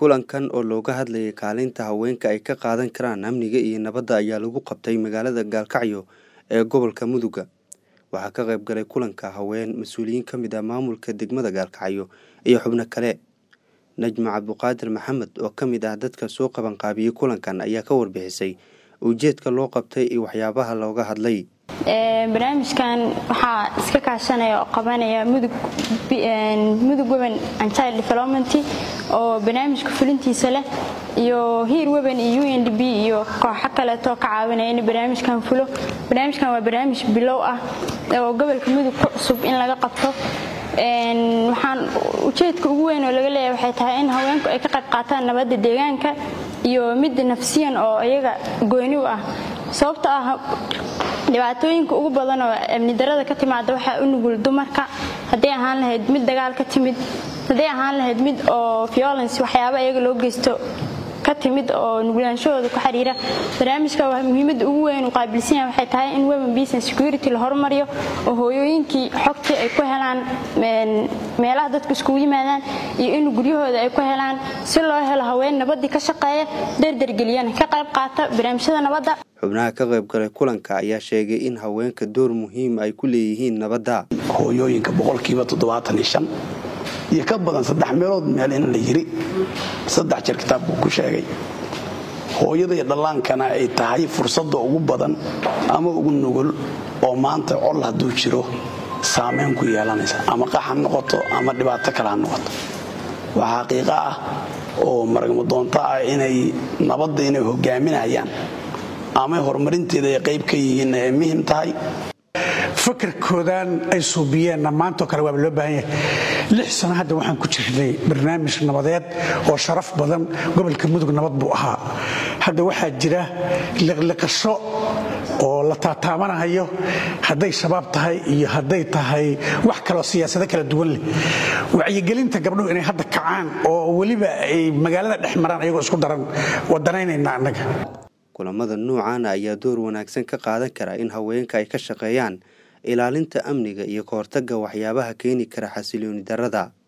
kulankan oo looga hadlayay kaalinta haweenka ay ka qaadan karaan amniga iyo nabadda ayaa lagu qabtay magaalada gaalkacyo ee gobolka muduga waxaa ka qayb galay kulanka haween mas-uuliyiin ka mid ah maamulka degmada gaalkacyo iyo xubno kale najma cabduqaadir maxamed oo ka mid ah dadka soo qabanqaabiyey kulankan ayaa ka warbixisay ujeedka loo qabtay iyo waxyaabaha looga hadlay barnaamijkan waxaa iska kaashanaya oo qabanaya mudug women and child development oo barnaamijka fulintiisa leh iyo hiir women iyo u n d b iyo kooxo kaleetoo ka caawinaya in barnaamijkan fulo barnaamijkan waa barnaamij bilow ah oo gobolka mudug ku cusub in laga qabto waxaan ujeedka ugu weyn oo laga leeyahay waxay tahay in haweenku ay ka qayb qaataan nabadda deegaanka iyo midda nafsiyan oo iyaga gooni u ah sababto ah dhibaatooyinka ugu badan oo amni darada ka timaada waxaa u nugul dumarka hadday ahaan lahayd mid dagaal ka timid hadday ahaan lahayd mid oo violence waxyaaba iyaga loo geysto ka timid oo nuglaanshahooda ku xiriira barnaamijka muhiimadda ugu weyn uu qaabilsan yahay waxay tahay in women business security la horumariyo oo hooyooyinkii xogtii ay ku helaan meelaha dadku iskugu yimaadaan iyo in guryahooda ay ku helaan si loo helo haween nabaddii ka shaqeeya dardargeliyana ka qayb qaata barnaamijyada nabadda xubnaha ka qayb galay kulanka ayaa sheegay in haweenka door muhiim ay ku leeyihiin nabadda hooyooyinka boqolkiiba toddobaatan iyo ka badan saddex meelood meel in la yiri saddex jeer kitaabku ku sheegay hooyada iyo dhallaankana ay tahay fursadda ugu badan ama ugu nugul oo maanta col hadduu jiro saamayn ku yeelanaysa ama qax ha noqoto ama dhibaato kale ha noqoto waxaa xaqiiqo ah oo maragmadoonto ah inay nabadda inay hogaaminayaan ama horumarinteeda ay qayb ka yihiin ay muhim tahay fakarkoodan ay suubiyeenna maantoo kale waaba loo baahan yahay lix sano hadda waxaan ku jirnay barnaamij nabadeed oo sharaf badan gobolka mudug nabad buu ahaa hadda waxaa jira liqliqasho oo la taataamanahayo hadday shabaab tahay iyo hadday tahay wax kaloo siyaasado kala duwan leh wacyigelinta gabdhuhu inay hadda kacaan oo weliba ay magaalada dhex maraan ayagoo isku daran wadanaynayna annaga kulamada noocaana ayaa door wanaagsan ka qaadan kara in haweenka ay ka shaqeeyaan ilaalinta amniga iyo ka hortagga waxyaabaha keeni kara xasilooni darrada